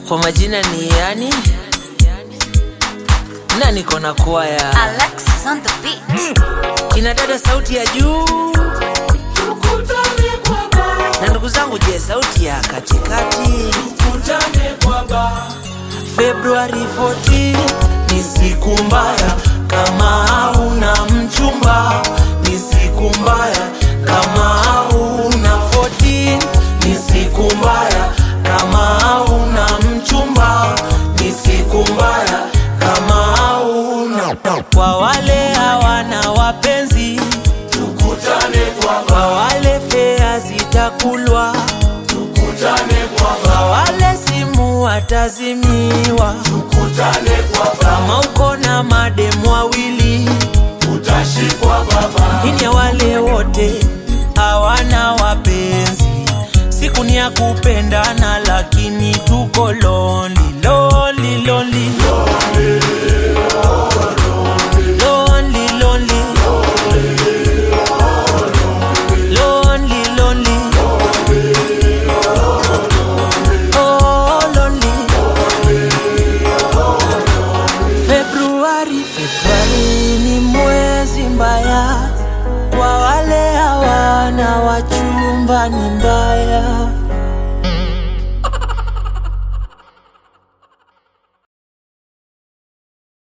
kwa majina ni yani na niko na kwaya Alexis on the beat. ina dada sauti ya juu na ndugu zangu je sauti ya katikati februari 14 ni siku mbaya kama hauna mchumba ni siku mbaya kama hauna 14 ni siku mbaya kama hauna mchumba ni siku mbaya kama hauna kwa wale hawana wapenzi tukutane kwa kwa wale fea zitakulwa tukutane kwa kwa wale simu watazimiwa tukutane kwa kama uko na mademu wawili utashikwa baba ini ya wale wote hawana wapenzi siku ni ya kupendana lakini tuko lonely, lonely, lonely. Lonely, lonely. Lonely, lonely. Oh, lonely. Februari, Februari ni mwezi mbaya kwa wale hawana wachumba, ni mbaya